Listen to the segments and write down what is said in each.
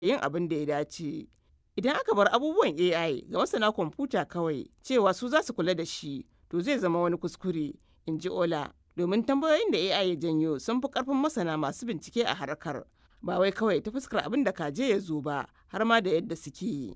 yin abin da ya dace. Idan aka bar abubuwan AI ga masana kwamfuta kawai cewa su za su kula da shi, to zai zama wani kuskure, in ji Ola, domin tambayoyin da AI ya janyo sun fi ƙarfin masana masu bincike a harkar, ba wai kawai ta fuskar abin da kaje ya zo ba, har ma da yadda suke yi.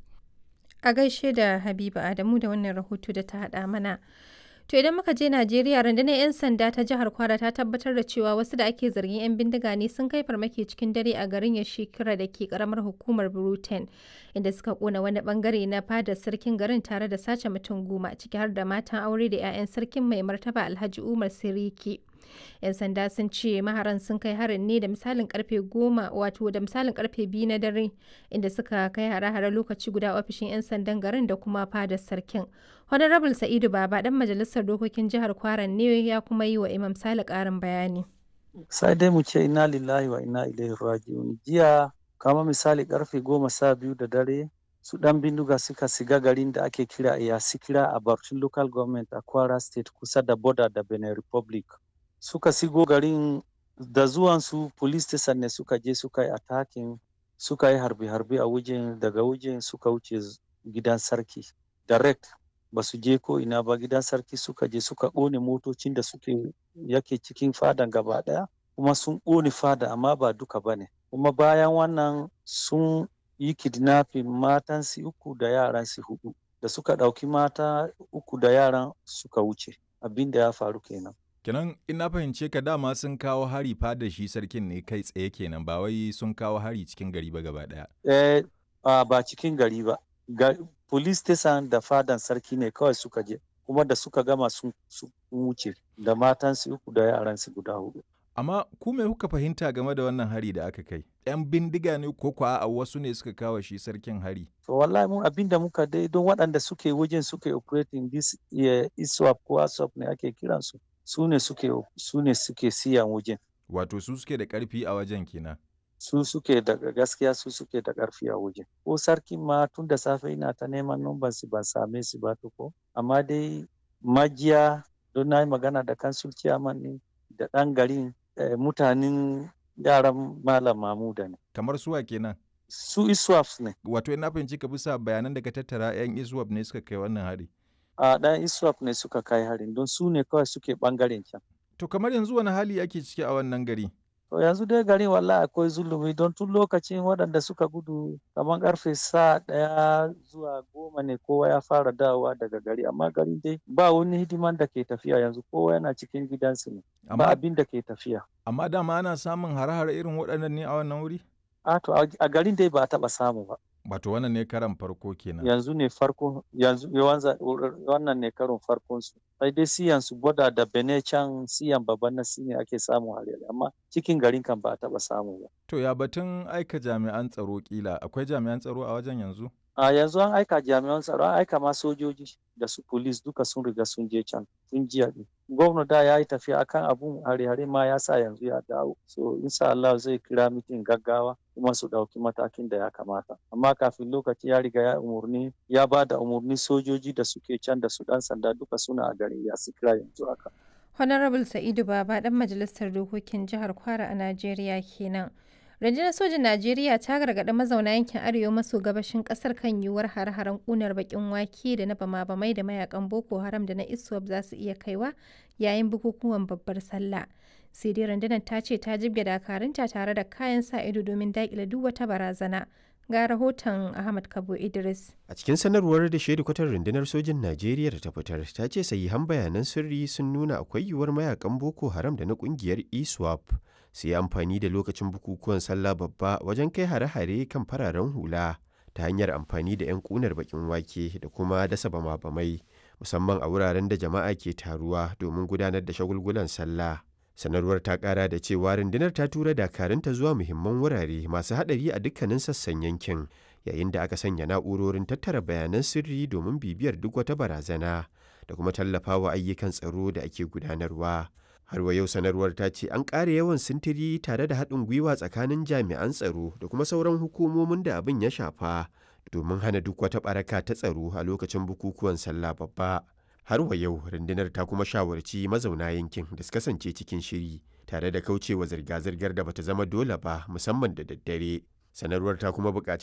A gaishe da Habiba Adamu da wannan rahoto da ta haɗa mana. To idan muka je Najeriya rundunar 'yan sanda ta jihar Kwara ta tabbatar da cewa wasu da ake zargin 'yan bindiga ne sun kai farmaki cikin dare a garin Yashikira da ke karamar hukumar Bruten inda suka kona wani bangare na fadar sarkin garin tare da sace mutum goma ciki har da matan aure da 'ya'yan sarkin mai martaba Alhaji Umar Siriki. 'yan sanda sun ce maharan sun kai harin ne da misalin karfe goma wato da misalin karfe biyu na dare inda suka kai hare-hare lokaci guda ofishin 'yan sandan garin da kuma fadar sarkin honorable sa'idu baba dan majalisar dokokin jihar kwaran ne ya kuma yi wa imam sale karin bayani sai dai mu ce ina lillahi wa ina ilaihi raji'un jiya kama misali karfe goma sha biyu da dare su dan bindiga suka siga garin da ake kira yasikira a Barcin local government a kwara state kusa da border da benin republic suka sigo garin da zuwansu police station ne suka je suka yi attacking suka yi harbe-harbe a wajen daga wajen suka wuce gidan sarki direct ba su je ko ina ba gidan sarki suka je suka ƙone motocin da suke yake cikin fadan gaba ɗaya kuma sun ƙone fada amma ba duka ba ne kuma bayan wannan sun yi kidnapping matan su uku da yaran su hudu da suka ɗauki mata uku da yaran suka wuce abin da ya faru kenan kenan in na fahimce ka dama sun kawo hari fada shi sarkin ne kai tsaye kenan ba wai sun kawo hari cikin gari ba gaba daya eh ba cikin gari ba police station da fadan sarki ne kawai suka je kuma da suka gama sun wuce da matansu uku da yaransu guda hudu amma ku me kuka fahimta game da wannan hari da aka kai yan bindiga ne ko kuwa a wasu ne suka kawo shi sarkin hari to wallahi mun abin da muka dai don waɗanda suke wajen suke operating this iswap ko aswap ne ake kiransu su ne suke su ne suke siyan wajen wato su suke da karfi a wajen kenan su suke da gaskiya su suke da karfi a wajen ko sarkin ma tun da safe ina ta neman numban su ban same su ba ko amma dai majiya don na yi magana da kansul ciyaman ne da ɗan garin mutanen yaran malam mamuda ne kamar suwa kenan su iswaps ne wato ina fahimci ka bisa bayanan da ka tattara yan iswap ne suka kai wannan hari a ɗan iswap ne suka kai harin don su ne kawai suke ɓangaren can. To kamar yanzu wani hali ake ciki a wannan gari? To yanzu dai garin wallahi akwai zulumi don tun lokacin waɗanda suka gudu kamar karfe sa ɗaya zuwa goma ne kowa ya fara dawowa daga gari amma gari dai ba wani hidiman da ke tafiya yanzu kowa yana cikin gidansu ne ba abin da ke tafiya. Amma dama ana samun hare-hare irin waɗannan ne a wannan wuri? A to a garin dai ba a taɓa samu ba. Wato wannan ne karan farko kenan. Yanzu ne farko yanzu wannan ne karon farkon su. Sai dai siyan su boda da bene can siyan babban na ne ake samu hare amma cikin garin kan ba a taba samu ba. To ya batun aika jami'an tsaro kila akwai jami'an tsaro a wajen yanzu? A yanzu an aika jami'an tsaro an aika ma sojoji da su police duka sun riga sun je can sun jiya ne. Gwamna da ya yi tafiya akan abun hare-hare ma ya sa yanzu ya dawo. So insha Allah zai kira mitin gaggawa kuma su ɗauki matakin da ya kamata. Amma kafin lokaci ya riga ya umurni ya ba da umurni sojoji da suke can da su ɗan sanda duka suna a garin ya su kira yanzu haka. Honorable Sa'idu Baba ɗan majalisar dokokin jihar Kwara a Najeriya kenan. Rundunar sojin Najeriya ta gargaɗi mazauna yankin arewa maso gabashin ƙasar kan yiwuwar hare-haren ƙunar baƙin wake da na bama-bamai da mayakan Boko Haram da na ISWAP za su iya kaiwa yayin bukukuwan babbar sallah. Sai dai rundunar ta ce ta jibge dakarunta tare da kayan sa ido domin daƙile duk wata barazana. Ga rahoton Ahmad Kabo Idris. A cikin sanarwar da kwatar rundunar sojin Najeriya da ta fitar, ta ce sahihan bayanan sirri sun nuna akwai yiwuwar mayakan Boko Haram da na kungiyar ISWAP su yi amfani da lokacin bukukuwan sallah babba wajen kai hare-hare kan fararen hula ta hanyar amfani da 'yan kunar bakin wake da kuma dasa bama-bamai musamman a wuraren da jama'a ke taruwa domin gudanar da shagulgulan sallah. sanarwar ta kara da cewa rundunar ta tura dakarunta zuwa muhimman wurare masu hadari a dukkanin sassan yankin yayin da aka sanya na'urorin tattara bayanan sirri domin bibiyar duk wata barazana da kuma tallafawa ayyukan tsaro da ake gudanarwa har wa yau sanarwar ta ce an ƙara yawan sintiri tare da haɗin gwiwa tsakanin jami'an tsaro da kuma sauran hukumomin da abin ya shafa domin hana duk wata ɓaraka ta tsaro a lokacin bukukuwan sallah babba har wa yau rundunar ta kuma shawarci mazauna yankin da su kasance cikin shiri tare da kaucewa zirga-zirgar da bata zama dole ba musamman da daddare sanarwar ta kuma buƙaci